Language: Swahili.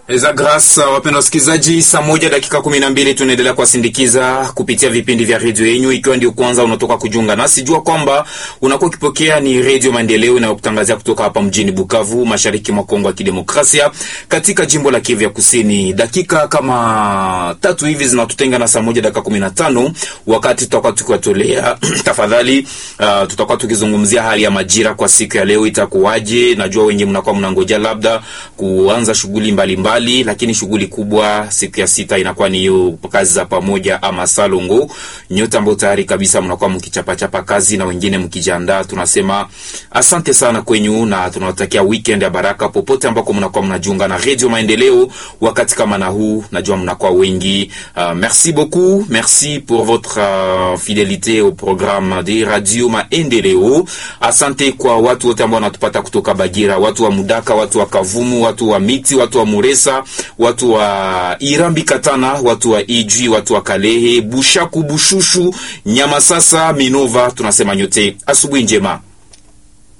Eza Grace, wapendwa wasikilizaji, saa moja dakika kumi na mbili tunaendelea kuwasindikiza kupitia vipindi vya redio yenyu. Ikiwa ndio kwanza unatoka kujiunga nasi, jua kwamba unakuwa ukipokea ni redio Maendeleo inayokutangazia kutoka hapa mjini Bukavu, mashariki mwa Kongo ya Kidemokrasia, katika jimbo la Kivu ya Kusini. Dakika kama tatu hivi zinatutenga na saa moja dakika kumi na tano wakati tutakuwa tukiwatolea tafadhali, uh, tutakuwa tukizungumzia hali ya majira kwa siku ya leo itakuwaje. Najua wengi mnakuwa mnangoja labda kuanza shughuli mbalimbali mbali, lakini shughuli kubwa siku ya sita inakuwa ni hiyo kazi za pamoja ama salongo. Nyote ambao tayari kabisa mnakuwa mkichapachapa kazi na wengine mkijiandaa, tunasema asante sana kwenyu na tunawatakia weekend ya baraka popote ambako mnakuwa mnajiunga na Radio Maendeleo wakati kama na huu. Najua mnakuwa wengi. Uh, merci beaucoup, merci pour votre uh, fidélité au programme de Radio Maendeleo. Asante kwa watu wote ambao wanatupata kutoka Bagira, watu wa Mudaka, watu wa Kavumu, watu wa Miti, watu wa Muresa watu wa Irambi Katana, watu wa Ijwi, watu wa Kalehe, Bushaku, Bushushu, Nyamasasa, Minova, tunasema nyote asubuhi njema.